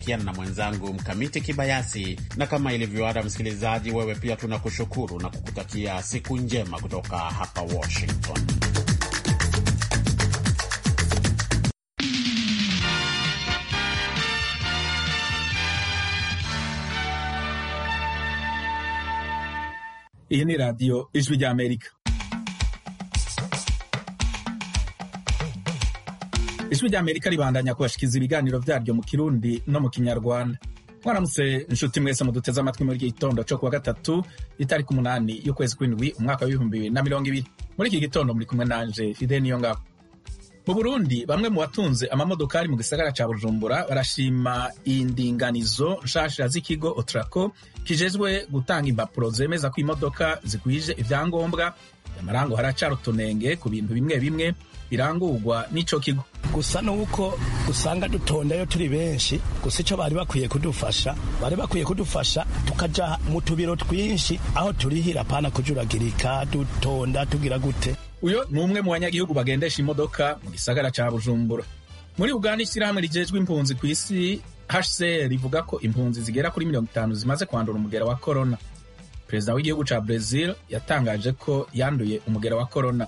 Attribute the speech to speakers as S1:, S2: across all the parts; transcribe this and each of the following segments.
S1: kiana na mwenzangu Mkamiti Kibayasi, na kama ilivyoada, msikilizaji, wewe pia tunakushukuru na kukutakia siku njema kutoka hapa Washington.
S2: Iyi ni radiyo ijwi ry'Amerika. ijwi ry'Amerika ribandanya kubashikiriza ibiganiro vyaryo mu Kirundi no mu Kinyarwanda. mwaramutse inshuti mwese muduteze amatwi muri iki gitondo co kuwa gatatu itariki umunani y'ukwezi kw'indwi umwaka w'ibihumbi bibiri na mirongo ibiri muri iki gitondo muri kumwe nanje Fide Niyongabo. Mu Burundi bamwe mu batunze amamodokari mu gisagara ca Bujumbura barashima indinganizo nshasha z'ikigo Otraco kijejwe gutanga impapuro zemeza ko imodoka zikwije ivyangombwa amarango haracari utunenge ku bintu bimwe bimwe birangurwa n'ico kigo
S3: gusa nuko usanga dutondayo turi benshi gusa ico bari bakwiye kudufasha bari bakwiye kudufasha tukaja mu tubiro twinshi aho turihira pana kujuragirika dutonda tugira gute
S2: uyo ni umwe mu banyagihugu bagendesha imodoka mu gisagara ca Bujumbura muri Uganda ishyirahamwe rijejwe impunzi ku isi HCR rivuga ko impunzi zigera kuri mirongo itanu zimaze kwandura umugera wa corona perezida w'igihugu ca Brazil yatangaje ko yanduye umugera wa corona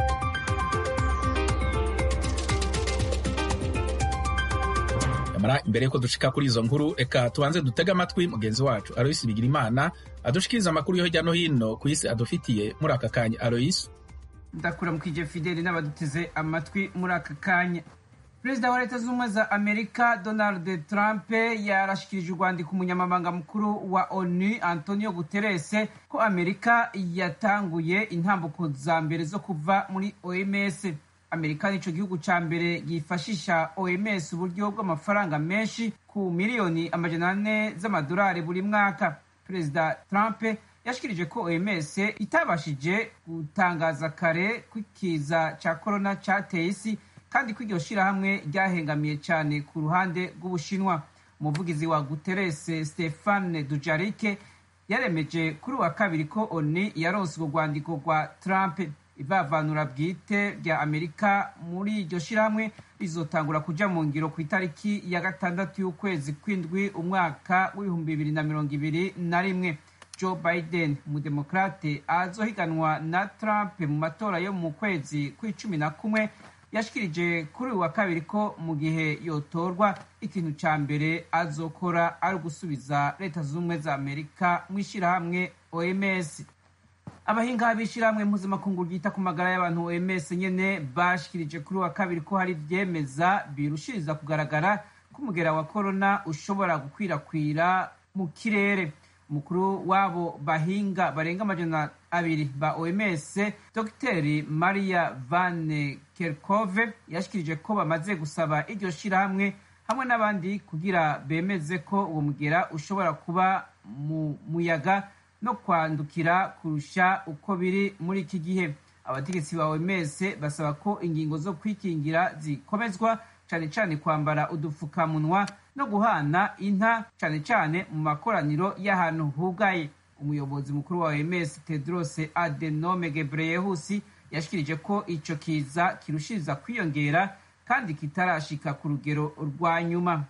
S2: nyamara imbere yuko dushika kuri izo nkuru reka tubanze dutege amatwi mugenzi wacu Alois Bigirimana adushikiriza amakuru yo hirya no hino ku isi adufitiye muri aka kanya Alois
S4: ndakura mukije fideli n'abaduteze amatwi muri aka kanya perezida wa leta z'ubumwe za amerika donald trump yarashikirije urwandiko umunyamabanga mukuru wa onu antonio guterres ko amerika yatanguye intambuko za mbere zo kuva muri oms amerika nico gihugu ca mbere yifashisha oms uburyo bw'amafaranga menshi ku miliyoni amajana ane z'amadolari buri mwaka perezida trump yashikirije ko oms itabashije gutangaza kare ko ikiza ca korona cateye isi kandi ko iryo shirahamwe ryahengamiye cyane ku ruhande rw'ubushinwa umuvugizi wa guterres stefane dujarike yaremeje kuri uwa kabiri ko oni yaronse urwo rwandiko rwa trump ivavanura bwite rya amerika muri iryo shirahamwe rizotangura kuja mu ngiro ku itariki ya gatandatu y'ukwezi kw'indwi umwaka w'ibihumbi bibiri na mirongo ibiri na rimwe joe biden umudemokrate azohiganwa na trump mu matora yo mu kwezi kw'icumi na kumwe yashikirije kuri uyu wa kabiri ko mu gihe yotorwa ikintu ca mbere azokora ari ugusubiza leta z'ubumwe za amerika mu ishirahamwe oms abahinga b'ishirahamwe mpuzamakungu ryita ku magara y'abantu oms nyene bashikirije kuri uyu wa kabiri ko hari ivyemeza birushiriza kugaragara ko umugera wa korona ushobora gukwirakwira mu kirere umukuru w'abo bahinga barenga amajana abiri ba oms dr maria van kerkove yashikirije ko bamaze gusaba iryo shirahamwe hamwe n'abandi kugira bemeze ko uwo mugera ushobora kuba mu muyaga no kwandukira kurusha uko biri muri iki gihe abategetsi ba oms basaba ko ingingo zo kwikingira zikomezwa cane cane kwambara udupfukamunwa no guhana inta cane cane mu makoraniro y'ahantu hugaye umuyobozi mukuru wa OMS Tedros Adhanom Ghebreyesus yashikirije ko ico kiza kirushiriza kwiyongera kandi kitarashika ku rugero rwa nyuma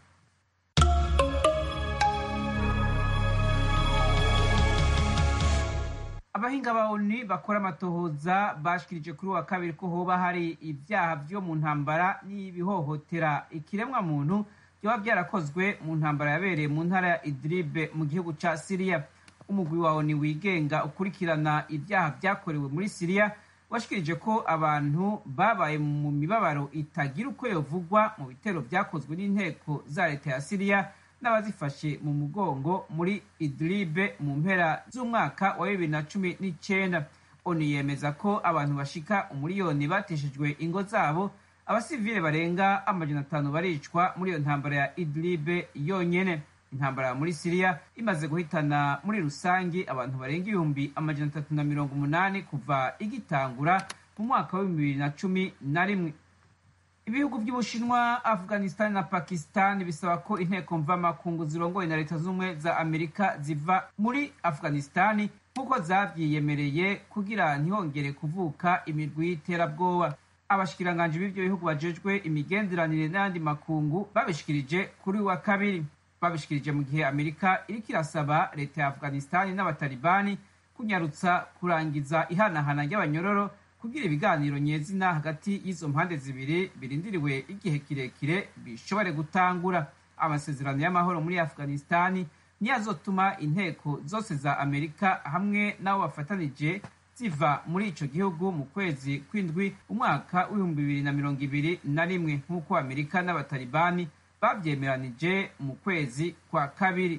S4: abahinga ba ONU bakora amatohoza bashikirije kuri wa kabiri ko hoba hari ivyaha vyo mu ntambara n'ibihohotera ikiremwa muntu vyoba vyarakozwe mu ntambara yabereye mu ntara ya Idlib mu gihugu ca Syria umugwi wa ONU wigenga ukurikirana ivyaha vyakorewe muri Syria washikirije ko abantu babaye mu mibabaro itagira uko yovugwa mu bitero vyakozwe n'inteko za leta ya Syria n'abazifashe mu mugongo muri Idlib mu mpera z'umwaka wa bibiri na cumi n'icenda ONU yemeza ko abantu bashika umuriyoni bateshejwe ingo zabo abasivile barenga amajana atanu baricwa muri iyo ntambara ya Idlib yonyene intambara muri Syria imaze guhitana muri rusangi abantu barenga ibihumbi amajana atatu na mirongo umunani kuva igitangura mu mwaka wa bibiri na cumi na rimwe ibihugu by'ubushinwa afghanistan na pakistan bisaba ko inteko mvamakungu zirongoye na leta z'ubumwe za amerika ziva muri afghanistan nk'uko zavyiyemereye kugira ntihongere kuvuka imirwi y'iterabwoba abashikiranganji b'ivyo bihugu bajejwe imigenderanire n'ayandi makungu babishikirije kuri wa kabiri babishikirije mu gihe amerika iriko irasaba leta ya afghanistani n'abatalibani kunyarutsa kurangiza ihanahana ry'abanyororo kugira ibiganiro nyezina hagati y'izo mpande zibiri birindiriwe igihe kirekire bishobore gutangura amasezerano y'amahoro muri afghanistani niyo azotuma inteko zose za amerika hamwe n'abo bafatanije ziva muri ico gihugu mu kwezi kw'indwi umwaka w'ibihumbi bibiri na mirongo ibiri na rimwe nk'uko amerika n'abatalibani babyemeranije mu kwezi kwa kabiri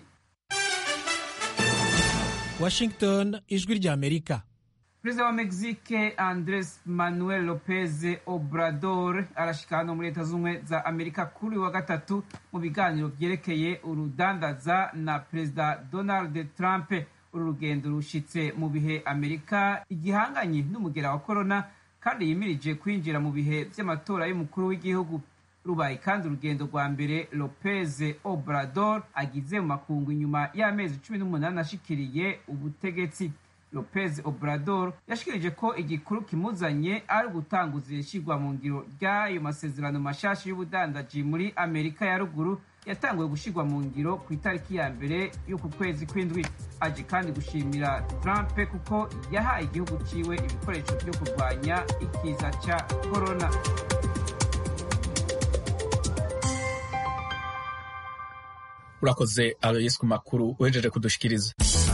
S5: washington ijwi rya amerika
S4: perezida wa mexique andres manuel lopez obrador arashika hano muri leta z'ubumwe za amerika kuri wa gatatu mu biganiro vyerekeye urudandaza na perezida donald trump uru rugendo rushitse mu bihe amerika igihanganye n'umugera wa korona kandi yimirije kwinjira mu bihe vy'amatora y'umukuru w'igihugu rubaye kandi urugendo rwa mbere lopez obrador agize mu makungu inyuma y'amezi cumi n'umunani ashikiriye ubutegetsi lopez obrador yashikirije ko igikuru kimuzanye ari ugutanguza ishyirwa mu ngiro ry'ayo masezerano mashasha y'ubudandaji muri amerika ya ruguru yatanguye gushyirwa mu ngiro ku itariki ya mbere y'uku kwezi kw'indwi aje kandi gushimira trump kuko yahaye igihugu ciwe ibikoresho byo kurwanya ikiza ca korona
S2: urakoze aloyes ku makuru wejeje kudushikiriza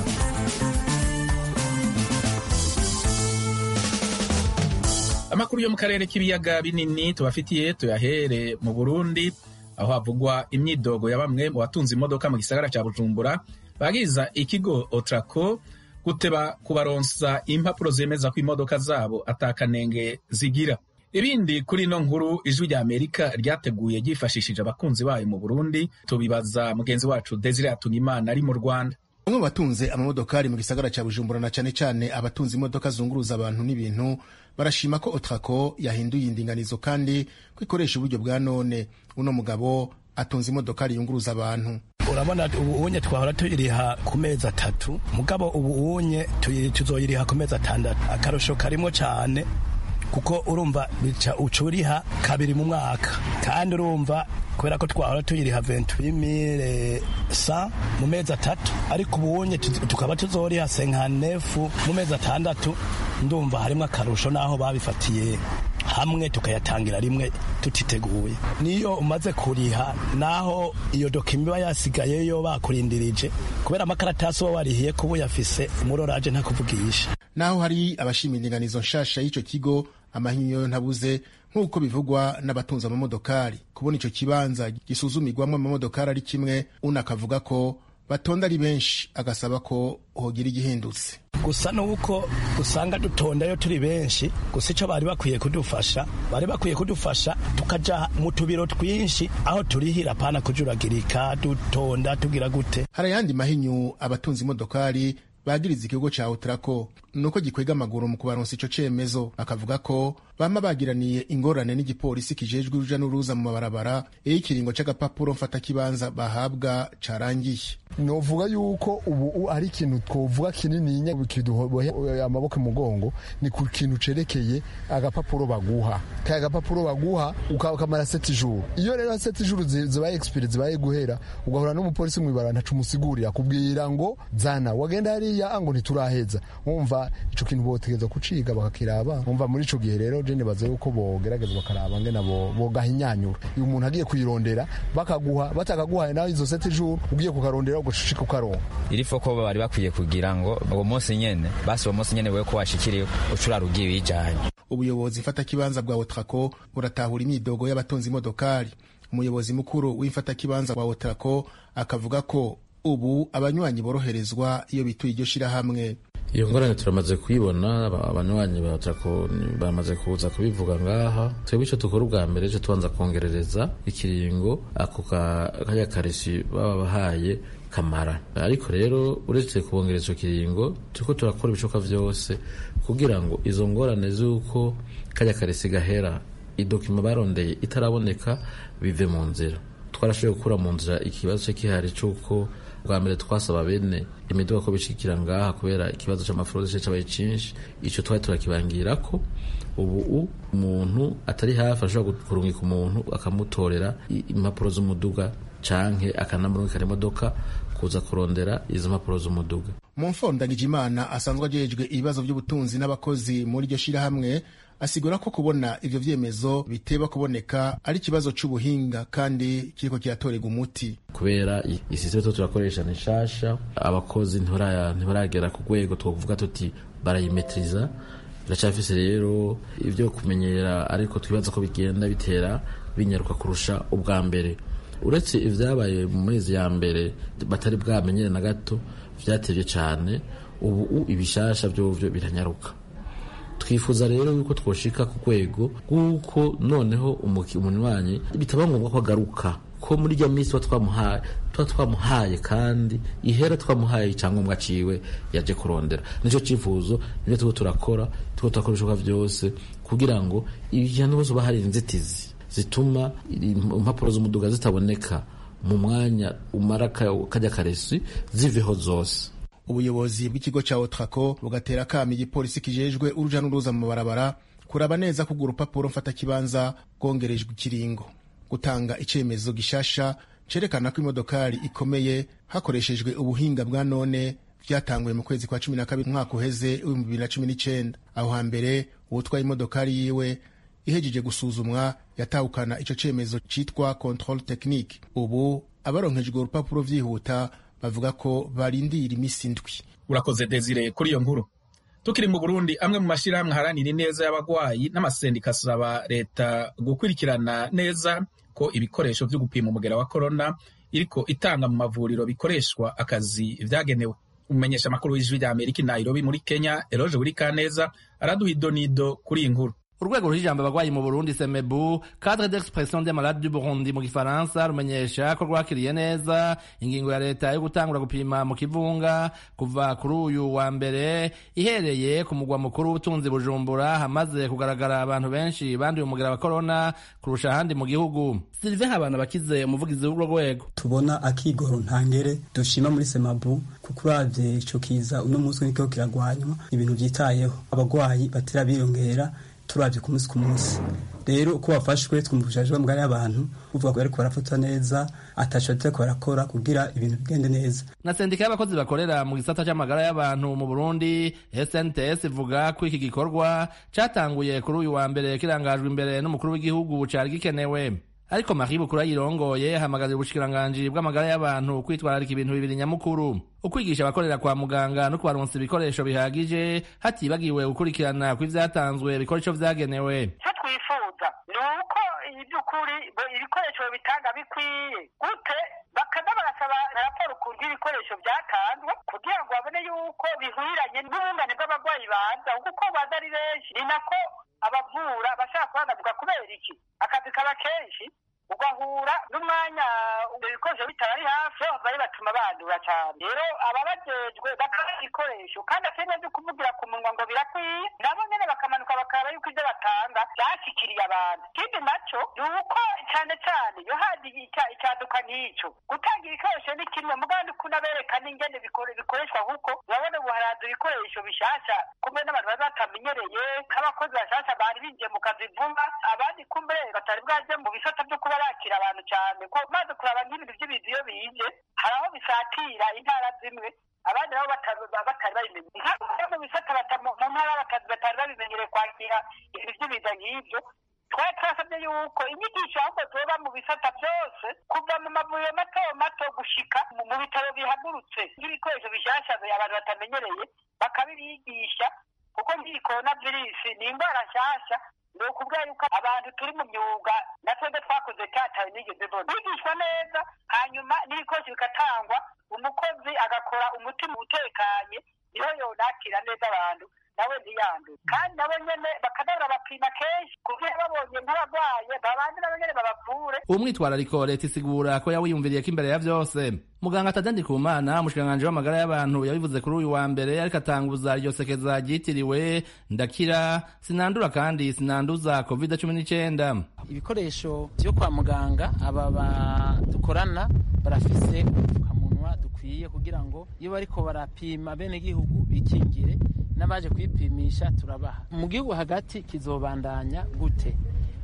S2: amakuru yo mu karere k'ibiyaga binini tubafitiye tuyahere mu burundi aho havugwa imyidogo ya bamwe mu batunze imodoka mu gisagara cya bujumbura bagiriza ikigo otrako guteba kubaronsa impapuro zemeza ko imodoka zabo atakanenge zigira ibindi kuri ino nkuru ijwi rya amerika ryateguye ryifashishije abakunzi bayo mu burundi tubibaza mugenzi wacu desire atungimana ari mu rwanda
S6: bamwe mu batunze amamodokari mu gisagara cya bujumbura na cyane cyane abatunze imodoka zunguruza abantu n'ibintu barashima ko otrako yahinduye indinganizo kandi ko ikoresha uburyo bwa none uno mugabo atunze imodokari yunguruza abantu
S3: urabona ubu unye twahora tuyiriha ku mezi atatu mugabo ubu unye tuzoyiriha ku mezi atandatu akarusho karimo cyane kuko urumva bica ucuriha kabiri mu mwaka kandi urumva kubera ko twahora tuyiriha venturimire sa mu mezi atatu ariko ubunye tukaba tuzoriha senkanefu mu mezi atandatu ndumva harimo akarusho n'aho babifatiye hamwe tukayatangira rimwe tutiteguye niyo umaze kuriha naho iyo dokima iba yasigayeyo bakurindirije kubera amakaratasi uba warihiye kuba uyafise umuroraje ntakuvugisha
S6: naho hari abashima indinganizo nshasha y'icyo kigo amahinyo yo ntabuze nk'uko bivugwa n'abatunze amamodokari kubona icyo kibanza gisuzumirwamo amamodokari ari kimwe unakavuga ko batonda ari benshi agasaba ko hogira igihindutse
S3: gusa nuko usanga dutondayo turi benshi gusa icyo bari bakwiye kudufasha bari bakwiye kudufasha tukaja mu tubiro twinshi aho turihira pana kujuragirika dutonda tugira gute
S6: hari ayandi mahinyu abatunze imodokari bagiriza ikigo ca utrako nuko gikwega amaguru mu kubaronsa ico cemezo bakavuga ko bama bagiraniye ingorane n'igipolisi kijejwe uruja n'uruza mu mabarabara iyo ikiringo c'agapapuro mfata kibanza bahabwa carangiye
S7: novuga yuko ubu ari ikintu twovuga kinininya kiduhoboye amaboko mugongo ni ku kintu cerekeye agapapuro baguha kaya agapapuro baguha ukamara seti juru iyo rero seti juru zibaye expire zibaye guhera ugahura n'umupolisi mwibara ntacu musigurira kubwira ngo zana wagenda hariya ngo ntituraheza wumva ico kintu botegeza kuciga bakakiraba wumva muri ico gihe rero je nibaza yuko bogerageza bakaraba ngena bogahinyanyura iyo umuntu agiye kuyirondera bakaguha batakaguhaye nawe izo seti juru ugiye kukarondera ugushika ukaronka
S8: iri foko bari bakwiye kugira ngo uwo munsi nyene basi uwo munsi nyene wewe ko washikiriye ucurara ugiye wijanye
S6: ubuyobozi mfatakibanza bwa otrako buratahura imyidogo y'abatunze imodokari umuyobozi mukuru w'imfatakibanza bwa otrako akavuga ko ubu abanywanyi boroherezwa iyo bituye iryo shirahamwe
S9: iyo ngorane turamaze kuyibona abanywanyi batrako bamaze kuza kubivuga ngaha twebwe icyo dukora ubwa mbere ejo tubanza kongerereza ikiringo ako kaya karesi baba bahaye kamara ariko rero uretse kubongereza icyo kiringo turiko turakora ibishoboka vyose kugira ngo izo ngorane z'uko kajya karesi gahera idokima barondeye itaraboneka bive mu nzira twarashoboye gukura mu nzira ikibazo cyo kihari c'uko bwa mbere twasaba bene imiduga ko bishikira ngaha kubera ikibazo c'amafurode cabaye cinshi ico twari turakibangira ko ubu umuntu atari hafi ashobora kurungika umuntu akamutorera impapuro z'umuduga canke akanamurungikana imodoka kuza kurondera izo mpapuro z'umuduga
S6: mu mfondagije imana asanzwe ajejwe ibibazo by'ubutunzi n'abakozi muri iryo shirahamwe asigura ko kubona ivyo vyemezo biteba kuboneka ari ikibazo c'ubuhinga kandi kiriko kiratorerwa umuti
S9: kubera isisiteme to turakoresha ni nshasha abakozi ntibaragera ku rwego twovuga tuti barayimetriza biracafise rero ivyo kumenyera ariko twibaza ko bigenda bitera binyaruka kurusha ubwa mbere uretse ivyabaye mu mezi ya mbere batari bwamenyere na gato vyatevye cane ubu ibishasha vyovyo biranyaruka twifuza rero yuko twoshika ku rwego rw'uko noneho umunywanyi bitaba ngombwa ko agaruka ko muri rya minsi tuba twamuhaye tuba twamuhaye kandi ihera twamuhaye icyangombwa ciwe yaje kurondera nicyo cyifuzo nibyo turiko turakora turiko turakora ibishoboka byose kugira ngo ibihano bose uba hari inzitizi zituma impapuro z'umuduga zitaboneka mu mwanya umara kajya karesi ziveho zose
S6: ubuyobozi bw'ikigo cya otrako bugatera akamo igipolisi kijejwe uruja n'uruza mu mabarabara kuraba neza ko urwo rupapuro mfatakibanza rwongerejwe ikiringo gutanga icyemezo gishasha cerekana ko imodokari ikomeye hakoreshejwe ubuhinga bwa none byatanguye mu kwezi kwa cumi na kabiri umwaka uheze w'ibihumbi bibiri na cumi n'icyenda aho hambere uwutwaye imodokari yiwe ihejeje gusuzumwa yatahukana icyo cyemezo cyitwa control technique ubu abaronkejwe urupapuro vyihuta bavuga ko barindira iminsi indwi
S2: urakoze desire kuri iyo nkuru tukiri mu burundi amwe mu mashyirahamwe aharanira ineza y'abagwayi n'amasendika asaba leta gukurikirana neza ko ibikoresho byo gupima umugera wa korona iriko itanga mu mavuriro bikoreshwa akazi vyagenewe umumenyesha amakuru w'ijwi rya amerika i nairobi muri kenya eroje buri kaneza araduha idonido kuri iyi nkuru
S10: urwego rw'ijambo abagwayi mu burundi semebu cadre d'expression des malades du burundi mu gifaransa rumenyesha ko rwakiriye neza ingingo ya leta yo gutangura gupima mu kivunga kuva kuri uyu wa mbere ihereye ku mugwa mukuru w'ubutunzi bujumbura hamaze kugaragara abantu benshi banduye umugera wa korona kurusha ahandi mu gihugu sylvain habana bakize umuvugizi w'urwo rwego
S11: tubona akigoro ntangere dushima muri semabu kuko uravye ico kiza uno munsi nikiko kiragwanywa ibintu vyitayeho abagwayi batera biyongera turabye ku munsi ku munsi rero uko bafashwe twumvishije bamugari y'abantu uvuga ko bariko barafatwa neza ataco bariko barakora kugira ibintu bigende neza
S10: na sendika y'abakozi bakorera mu gisata c'amagara y'abantu mu burundi snts ivuga ko iki gikorwa catanguye kuri uyu wa mbere kirangajwe imbere n'umukuru w'igihugu cari gikenewe ariko Marie Bukura yirongoye hamagaza ubushikiranganji bw'amagara y'abantu kwitwararika ibintu bibiri nyamukuru ukwigisha abakorera kwa muganga no kubaronsa ibikoresho bihagije hatibagiwe gukurikirana kw'ivyatanzwe bikora ico vyagenewe
S12: icyo twifuza ni uko iby'ukuri ibikoresho bitanga bikwiye gute bakaza barasaba raporo ukuntu ibikoresho byatanzwe kugira ngo babone yuko bihwiranye n'ubungane bw'abarwayi baza kuko baza ari benshi ni nako abavura bashaka kubanavuga kubera iki akazi kaba kenshi ugahura n'umwanya ibikoresho bitari hafi bari batuma bandura cyane rero ababajejwe bakaba ibikoresho kandi atari byo kuvugira ku munwa ngo birakwiye nabo nyene bakamanuka bakaraba yuko ibyo batanga byashikiriye abantu ikindi naco ni uko cyane cyane iyo hazi icyaduka nk'ico gutanga ibikoresho ni kimwe mugandi kunabereka n'ingene bikoreshwa kuko urabona ubu haraza ibikoresho bishasha kumbe n'abantu bari batamenyereye nk'abakozi bashasha bari binjiye mu kazi vuba abandi kumbe batari bwaje mu bisata byo kuba bakira abantu cyane ko maze kuraba nk'ibintu by'ibintu iyo bije hari aho bisatira intara zimwe abandi nabo batari babimenye nka mu bisata mu ntara batari babimenyereye kwakira ibintu by'ibiza nk'ibyo twari twasabye yuko inyigisho ahubwo zoba mu bisata byose kuva mu mavuriro mato mato gushika mu bitaro bihagurutse nk'ibikoresho bishasha abantu batamenyereye bakabibigisha kuko nk'iyi korona virusi ni indwara nshyashya ni ukubwira yuko abantu turi mu myuga na twebwe twakoze cyataye nigeze mbona bigishwa neza hanyuma n'ibikoresho bigatangwa umukozi agakora umutima utekanye niho yonakira neza abantu nawe ntiyandure kandi nabo nyene bakanabura bapima kenshi kugira babonye nk'abarwaye babandi nabo nyene babavure
S10: uwo mwitwarariko leta isigura ko yawiyumviriye ko imbere ya vyose muganga tadandi kumana umushikiranganji w'amagara y'abantu yabivuze kuri uyu wa mbere ariko atanguza iryo sekeza ryitiriwe ndakira sinandura kandi sinanduza covid cumi n'icyenda
S13: ibikoresho vyo kwa muganga aba dukorana barafise udupfukamunwa dukwiye kugira ngo iyo bariko barapima bene gihugu bikingire n'abaje kwipimisha turabaha mu gihugu hagati kizobandanya gute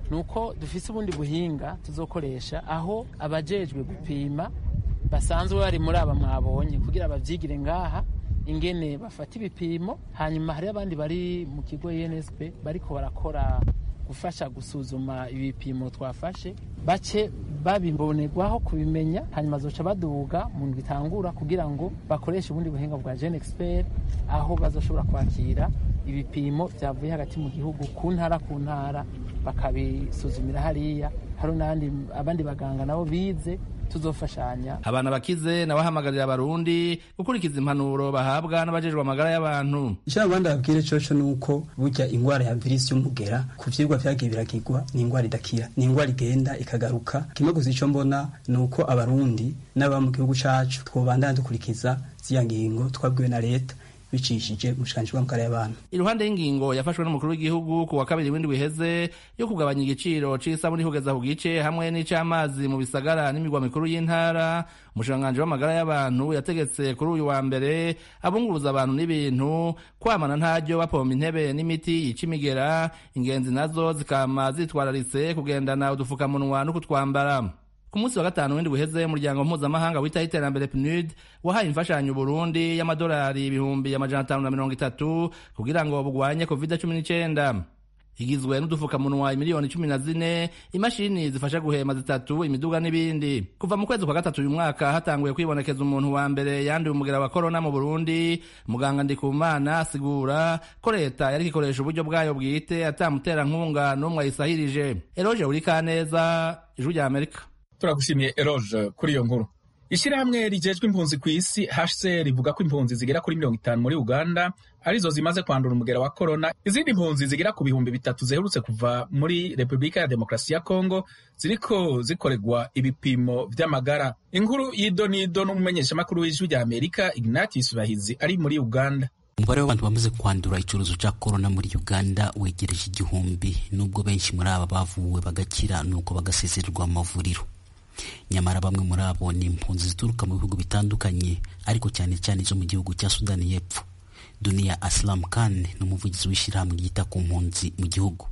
S13: ni uko dufise ubundi buhinga tuzokoresha aho abajejwe gupima basanzwe bari muri aba mwabonye kugira bavyigire ngaha ingene bafata ibipimo hanyuma hari abandi bari mu kigo ENSP bariko barakora gufasha gusuzuma ibipimo twafashe bace babibonerwaho kubimenya hanyuma zoca baduga mu ndwi itangura kugira ngo bakoreshe ubundi buhinga bwa Gen Expert aho bazoshobora kwakira ibipimo byavuye hagati mu gihugu ku ntara ku ntara bakabisuzumira hariya hari n'abandi abandi baganga nabo bize tuzofashanya
S10: abana bakize nabahamagarira abarundi gukurikiza impanuro bahabwa n'abajejwe amagara y'abantu
S11: icyo abandi babwire coco ni uko burya ingwara ya virusi y'umugera ku vyigwa vyagiye biragirwa ni ingwara idakira ni ingwara igenda ikagaruka kimwe gusa ico mbona ni uko abarundi n'ababa mu gihugu cacu twobandana dukurikiza ziya ngingo twabwiwe na leta bicishije umushikiranganji bw'amagara y'abantu
S10: iruhande y'ingingo yafashwe n'umukuru w'igihugu ku wa kabiri w'indwi wiheze yo kugabanya igiciro c'isabuni kugeza ku gice hamwe n'ic'amazi mu bisagara n'imigwa mikuru y'intara umushikiranganji w'amagara y'abantu yategetse kuri uyu wa mbere abunguruza abantu n'ibintu kwamana ntaryo bapompa intebe n'imiti yica imigera ingenzi nazo zikama zitwararitse kugendana udufukamunwa no kutwambara ku munsi wa gatanu w'indwi uheze umuryango mpuzamahanga witaho iterambere pnud wahaye imfashanyo Burundi y'amadolari ibihumbi amajana atanu na mirongo itatu kugira ngo bugwanye covid cumi n'icenda igizwe n'udufukamunwa miliyoni cumi na zine imashini zifasha guhema zitatu imiduga n'ibindi kuva mu kwezi kwa gatatu uyu mwaka hatanguye kwibonekeza umuntu wa mbere yanduye umugera wa korona mu burundi muganga ndikumana asigura ko leta yariko ikoresha uburyo bwayo bwite atamuterankunga n'umwe ayisahirije eroje urikaneza ijwi rya amerika
S2: turagushimiye eroge kuri iyo nkuru ishyirahamwe rigejwe impunzi ku isi hcr rivuga ko impunzi zigera kuri mirongo itanu muri uganda arizo zimaze kwandura umugera wa korona izindi mpunzi zigera ku bihumbi bitatu ziherutse kuva muri repubulika ya demokarasi ya kongo ziriko zikorerwa ibipimo vy'amagara inkuru y'idonido n'umumenyeshamakuru w'ijwi rya amerika ignatius bahizi ari muri uganda
S14: umubare w'abantu bamaze kwandura icyorezo cya korona muri uganda wegereje igihumbi nubwo benshi muri aba bavuwe bagakira nuko bagasezererwa mu mavuriro nyamara bamwe muri abo ni impunzi zituruka mu bihugu bitandukanye ariko cyane cyane zo mu gihugu cya sudani y'epfo duniya asilam khan ni umuvugizi w'ishyirahamwe ryita ku mpunzi mu gihugu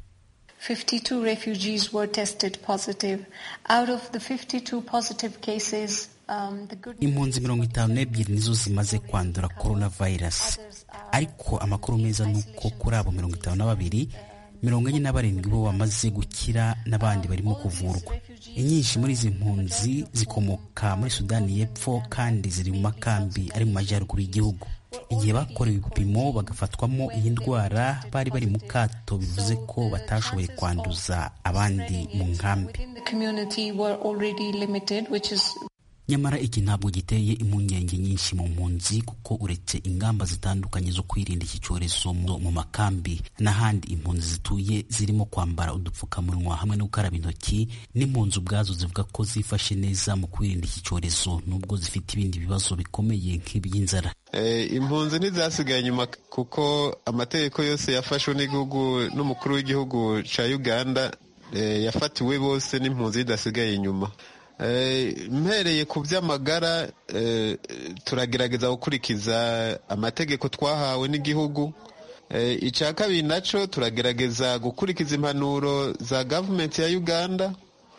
S15: 52 refugees were tested positive. Out of the 52 positive cases, um, the good
S14: impunzi mirongo itanu n'ebyiri nizo zimaze kwandura coronavirus ariko amakuru meza ni uko kuri abo mirongo itanu na babiri mirongo enye na barindwi bo bamaze gukira n'abandi barimo kuvurwa inyinshi muri izi mpunzi zikomoka muri sudani y'epfo kandi ziri mu makambi ari mu majyaruguru y'igihugu igihe bakorewe ibipimo bagafatwamo iyi ndwara bari bari mu kato bivuze ko batashoboye kwanduza abandi mu nkambi
S15: in the community were already limited, which is
S14: nyamara iki ntabwo giteye impungenge nyinshi mu mpunzi kuko uretse ingamba zitandukanye zo kwirinda iki cyorezo mu mu makambi n'ahandi impunzi zituye zirimo kwambara udupfukamunwa hamwe no gukaraba intoki n'impunzi ubwazo zivuga ko zifashe neza mu kwirinda iki cyorezo nubwo zifite ibindi bibazo bikomeye nk'iby'inzara
S16: impunzi ntizasigaye inyuma kuko amategeko yose yafashwe n'igihugu n'umukuru w'igihugu cya uganda yafatiwe bose n'impunzi zidasigaye inyuma mpereye ku by'amagara turagerageza gukurikiza amategeko twahawe n'igihugu icya kabiri nacyo turagerageza gukurikiza impanuro za gavumenti ya uganda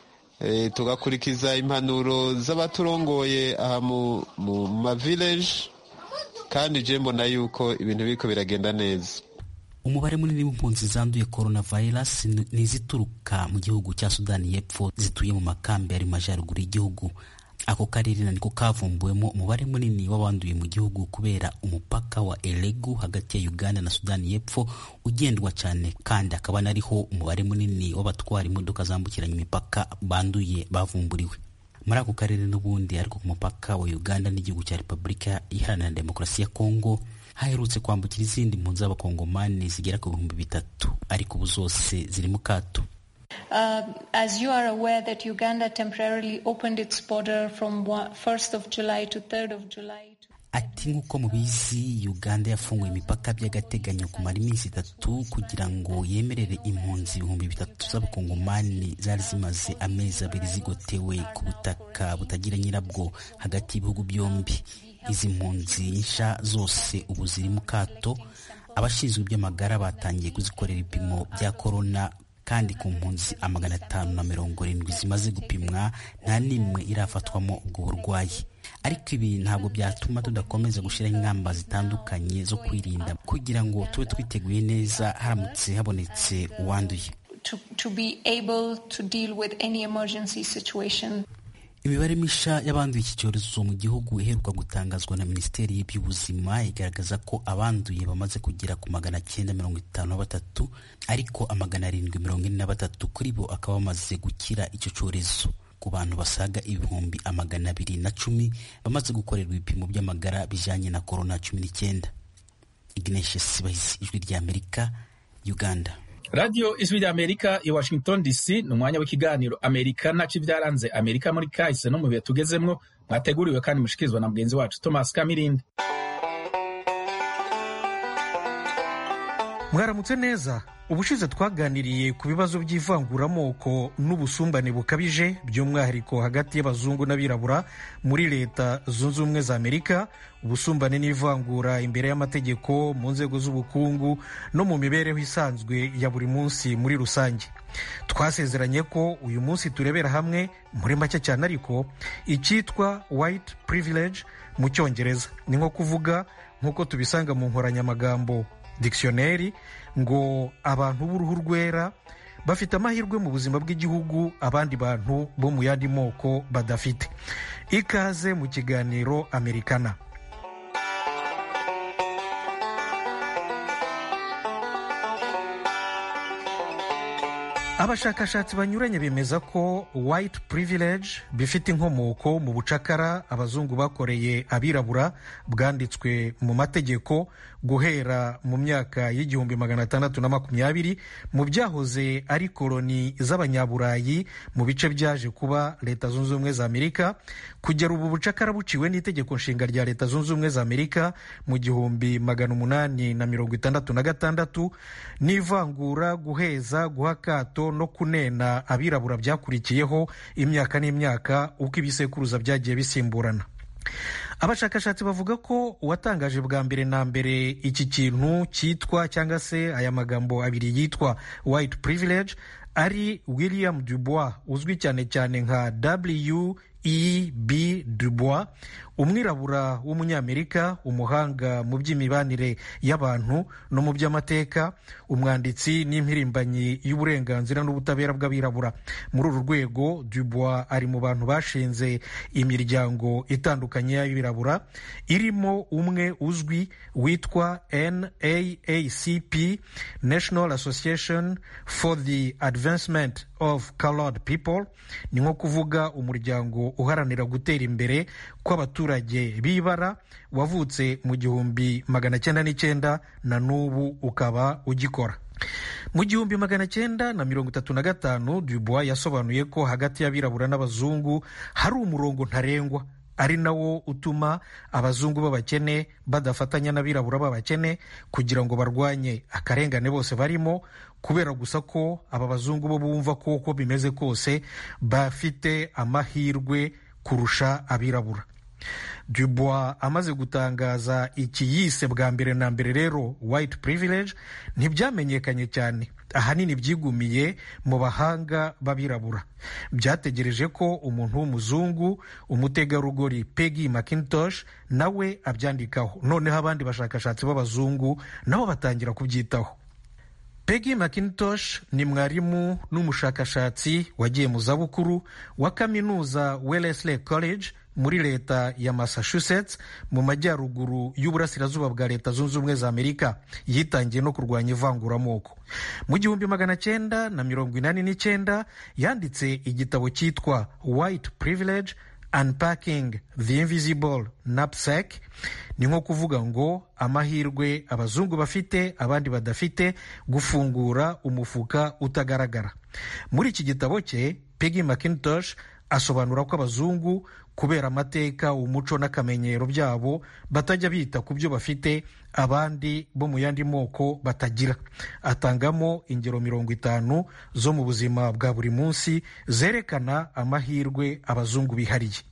S16: tugakurikiza impanuro z'abaturongoye aha mu mavileji kandi je mbona yuko ibintu biriko biragenda neza
S14: umubare munini w'impunzi zanduye coronavirus ni izituruka mu gihugu cya sudani y'epfo zituye mu makambi ari mu majyaruguru y'igihugu ako karere niko kavumbuwemo umubare munini w'abanduye mu gihugu kubera umupaka wa elegu hagati ya uganda na sudani y'epfo ugendwa cyane kandi akaba nariho umubare munini w'abatwara imodoka zambukiranya imipaka banduye bavumburiwe muri ako karere n'ubundi ariko ku mupaka wa uganda n'igihugu cya repubulika iharanira demokarasi ya kongo haherutse kwambukira izindi mpunzi z'abakongomani zigera ku bihumbi bitatu ariko ubu zose ziri mu kato
S15: Uh, as you are aware that Uganda temporarily opened its border from 1st of July to 3rd of July.
S14: ati nk'uko mubizi uganda yafunguye imipaka by'agateganyo kumara iminsi itatu kugira ngo yemerere impunzi ibihumbi bitatu z'abakongomani zari zimaze amezi abiri zigotewe ku butaka butagira nyirabwo hagati y'ibihugu byombi izi mpunzi nsha zose ubu ziri mu kato abashinzwe iby'amagara batangiye kuzikorera ibipimo bya korona kandi ku mpunzi amagana atanu na mirongo irindwi zimaze gupimwa nta n'imwe irafatwamo ubwo burwayi ariko ibi ntabwo byatuma tudakomeza gushyiraho ingamba zitandukanye zo kwirinda kugira ngo tube twiteguye neza haramutse habonetse uwanduye
S15: to, to be able to deal with any emergency situation.
S14: imibare misha y'abanduye iki cyorezo mu gihugu iheruka gutangazwa na minisiteri y'iby'ubuzima igaragaza ko abanduye bamaze kugera ku magana cyenda mirongo itanu na batatu ariko amagana arindwi mirongo ine na batatu kuri bo akaba bamaze gukira icyo cyorezo ku bantu basaga ibihumbi amagana abiri na cumi bamaze gukorerwa ibipimo by'amagara bijanye na korona cumi n'icyenda ignatius bahisi ijwi ry'amerika uganda
S2: radiyo ijwi rya amerika i washington dc ni umwanya w'ikiganiro amerika naco ibyaranze amerika muri kahise no mu bihe tugezemwo mwateguriwe kandi mushikirizwa na mugenzi wacu thomas kamirindi
S17: mwaramutse neza ubushize twaganiriye ku bibazo by'ivanguramoko n'ubusumbane bukabije by'umwihariko hagati y'abazungu n'abirabura muri leta zunze ubumwe za amerika ubusumbane n'ivangura imbere y'amategeko mu nzego z'ubukungu no mu mibereho isanzwe ya buri munsi muri rusange twasezeranye ko uyu munsi turebera hamwe muri make cyane ariko icyitwa white privilege mu cyongereza ni nko kuvuga nk'uko tubisanga mu nkoranyamagambo dictionnaire ngo abantu b'uruhu rwera bafite amahirwe mu buzima bw'igihugu abandi bantu bo mu yandi moko badafite ikaze mu kiganiro amerikana abashakashatsi banyuranye bemeza ko white privilege bifite inkomoko mu bucakara abazungu bakoreye abirabura bwanditswe mu mategeko guhera mu myaka y'igihumbi magana atandatu na makumyabiri mu byahoze ari koloni z'abanyaburayi mu bice byaje kuba leta zunze ubumwe za amerika kugera ubu bucakara buciwe n'itegeko nshinga rya leta zunze ubumwe za amerika mu gihumbi magana umunani na mirongo itandatu na gatandatu n'ivangura guheza guha akato no kunena abirabura byakurikiyeho imyaka n'imyaka uko ibisekuruza byagiye bisimburana abashakashatsi bavuga ko uwatangaje bwa mbere na mbere iki kintu cyitwa cyangwa se aya magambo abiri yitwa white privilege ari william dubois uzwi cyane cyane nka w e b dubois umwirabura w'umunyamerika umuhanga mu by'imibanire y'abantu no mu by'amateka umwanditsi n'impirimbanyi y'uburenganzira n'ubutabera bw'abirabura muri uru rwego dubois ari mu bantu bashinze imiryango itandukanye y'abirabura irimo umwe uzwi witwa naacp national association for the advancement of colored people ni nko kuvuga umuryango uharanira gutera imbere kw'abaturage b'ibara wavutse mu gihumbi magana cyenda n'icyenda na n'ubu ukaba ugikora mu gihumbi magana cyenda na mirongo itatu na gatanu dubois yasobanuye ko hagati y'abirabura n'abazungu hari umurongo ntarengwa ari nawo utuma abazungu b'abakene badafatanya n'abirabura b'abakene kugira ngo barwanye akarengane bose barimo kubera gusa ko aba bazungu bo bumva ko uko bimeze kose bafite amahirwe kurusha abirabura dubois amaze gutangaza iki yise bwa mbere na mbere rero white privilege ntibyamenyekanye cyane ahanini byigumiye mu bahanga b'abirabura byategereje ko umuntu w'umuzungu umutegarugori peggy mcintosh nawe abyandikaho noneho abandi bashakashatsi b'abazungu nabo batangira kubyitaho peggy mcintosh ni mwarimu n'umushakashatsi wagiye mu zabukuru wa kaminuza wellesley college muri leta ya massachusetts mu majyaruguru y'uburasirazuba bwa leta zunze ubumwe za amerika yitangiye no kurwanya ivanguramoko mu gihumbi magana cyenda na mirongo inani n'icyenda yanditse igitabo cyitwa white privilege unpacking the invisible knapsack ni nko kuvuga ngo amahirwe abazungu bafite abandi badafite gufungura umufuka utagaragara muri iki gitabo cye peggy mcintosh asobanura ko abazungu kubera amateka umuco n'akamenyero byabo batajya bita ku byo bafite abandi bo mu yandi moko batagira atangamo ingero mirongo itanu zo mu buzima bwa buri munsi zerekana amahirwe abazungu bihariye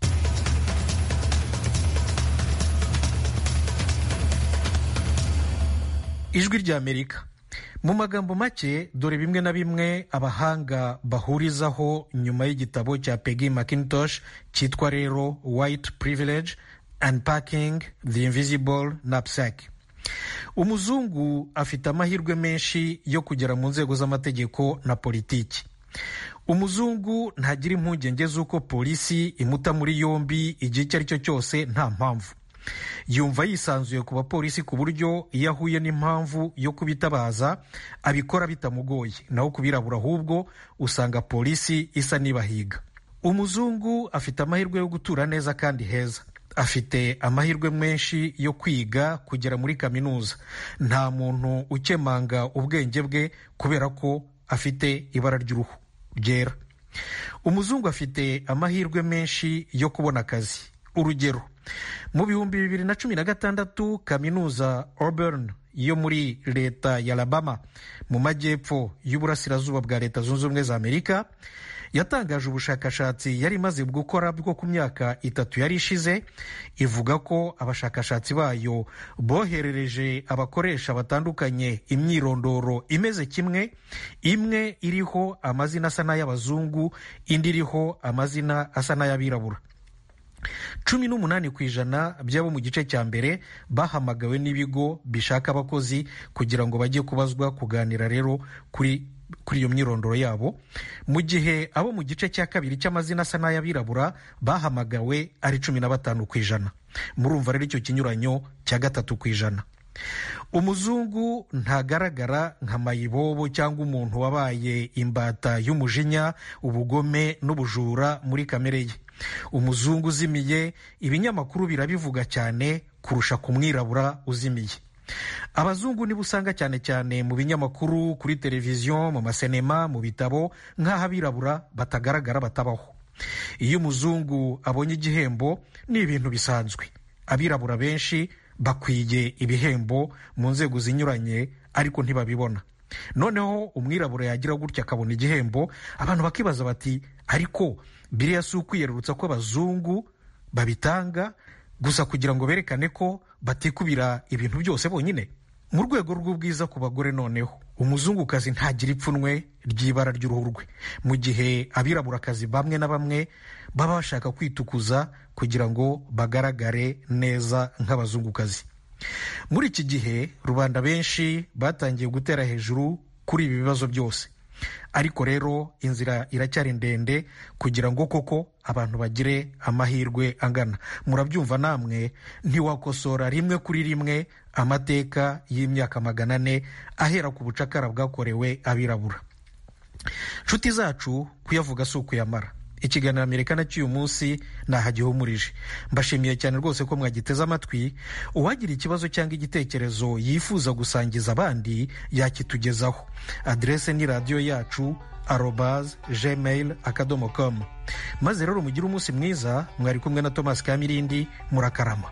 S17: ijwi ry'amerika mu magambo make dore bimwe na bimwe abahanga bahurizaho nyuma y'igitabo cya peggy mcintosh cyitwa rero white privilege unpacking the invisible knapsack umuzungu afite amahirwe menshi yo kugera mu nzego z'amategeko na politiki umuzungu ntagira impungenge z'uko polisi imuta muri yombi igihe icyo ari cyo cyose nta mpamvu yumva yisanzuye ku bapolisi ku buryo iyo ahuye n'impamvu yo kubitabaza abikora bitamugoye naho kubirabura ahubwo usanga polisi isa n'ibahiga umuzungu afite amahirwe yo gutura neza kandi heza afite amahirwe menshi yo kwiga kugera muri kaminuza nta muntu ukemanga ubwenge bwe kubera ko afite ibara ry'uruhu ryera umuzungu afite amahirwe menshi yo kubona akazi urugero mu bihumbi bibiri na cumi na gatandatu kaminuza Auburn yo muri leta ya Alabama mu majyepfo y'uburasirazuba bwa leta zunze ubumwe za amerika yatangaje ubushakashatsi yari imaze gukora bwo ku myaka itatu yari ishize ivuga ko abashakashatsi bayo boherereje abakoresha batandukanye imyirondoro imeze kimwe imwe iriho amazina asa n'ay'abazungu indi iriho amazina asa n'ay'abirabura cumi n'umunani ku ijana by'abo mu gice cya mbere bahamagawe n'ibigo bishaka abakozi kugira ngo bajye kubazwa kuganira rero kuri kuri iyo myirondoro yabo mu gihe abo mu gice cya kabiri cy'amazina asa n'ay'abirabura bahamagawe ari cumi na batanu ku ijana murumva rero icyo kinyuranyo cya gatatu ku ijana umuzungu ntagaragara nka mayibobo cyangwa umuntu wabaye imbata y'umujinya ubugome n'ubujura muri kamere ye umuzungu uzimiye ibinyamakuru birabivuga cyane kurusha ku mwirabura uzimiye abazungu nibo usanga cyane cyane mu binyamakuru kuri televiziyo mu masenema mu bitabo nk'aho abirabura batagaragara batabaho iyo umuzungu abonye igihembo ni ibintu bisanzwe abirabura benshi bakwiye ibihembo mu nzego zinyuranye ariko ntibabibona noneho umwirabura yagira gutya akabona igihembo abantu bakibaza bati ariko biriya si ukwiyerurutsa ko abazungu babitanga gusa kugira ngo berekane ko batikubira ibintu byose bonyine mu rwego rw'ubwiza ku bagore noneho umuzungukazi ntagira ipfunwe ry'ibara ry'uruhu rwe mu gihe abiraburakazi bamwe na bamwe baba bashaka kwitukuza kugira ngo bagaragare neza nk'abazungukazi muri iki gihe rubanda benshi batangiye gutera hejuru kuri ibi bibazo byose ariko rero inzira iracyari ndende kugira ngo koko abantu bagire amahirwe angana murabyumva namwe ntiwakosora rimwe kuri rimwe amateka y'imyaka magana ane ahera ku bucakara bwakorewe abirabura nshuti zacu kuyavuga si ukuyamara ikiganiro amerikana cy'uyu munsi ntahagihumurije mbashimiye cyane rwose ko mwagiteze amatwi uwagira ikibazo cyangwa igitekerezo yifuza gusangiza abandi yakitugezaho aderese ni radiyo yacu arobaz gmail akadomo com maze rero mugire umunsi mwiza mwari kumwe na thomas kamirindi murakarama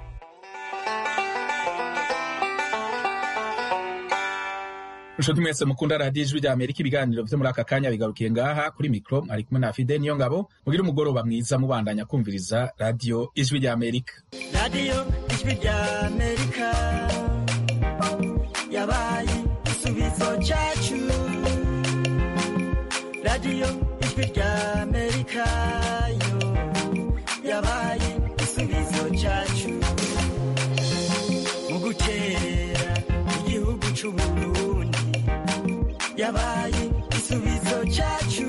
S2: inshuti mwese mukunda radiyo ijwi rya amerika ibiganiro byo muri aka kanya bigarukiye ngaha kuri mikoro ari kumwe na fide niyo ngabo mugire umugoroba mwiza mubandanya kumviriza radiyo ijwi rya amerika
S18: radiyo ijwi rya amerika yabaye igisubizo cyacu radiyo ijwi rya amerika yo yabaye igisubizo cyacu mu gukerera igihugu cy'uburundi yabaye igisubizo cyacu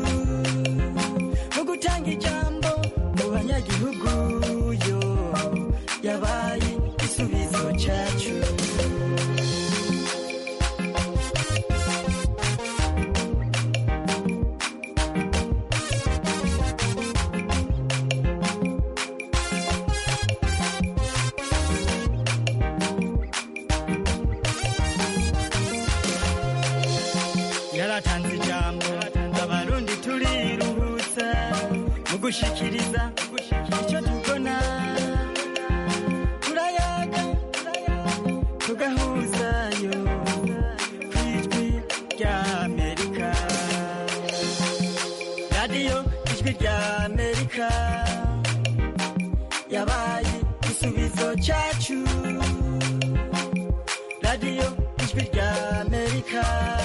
S18: mu gutanga ijambo mu banyagihugu yo yabaye igisubizo cyacu yaratanze ijambo abarundi turiruhutsa mu gushikiriza icyo tubona turayaga tugahuzayo ku ijwi rya amerika radiyo ijwi rya amerika yabaye igisubizo cyacu radiyo ijwi rya amerika amerika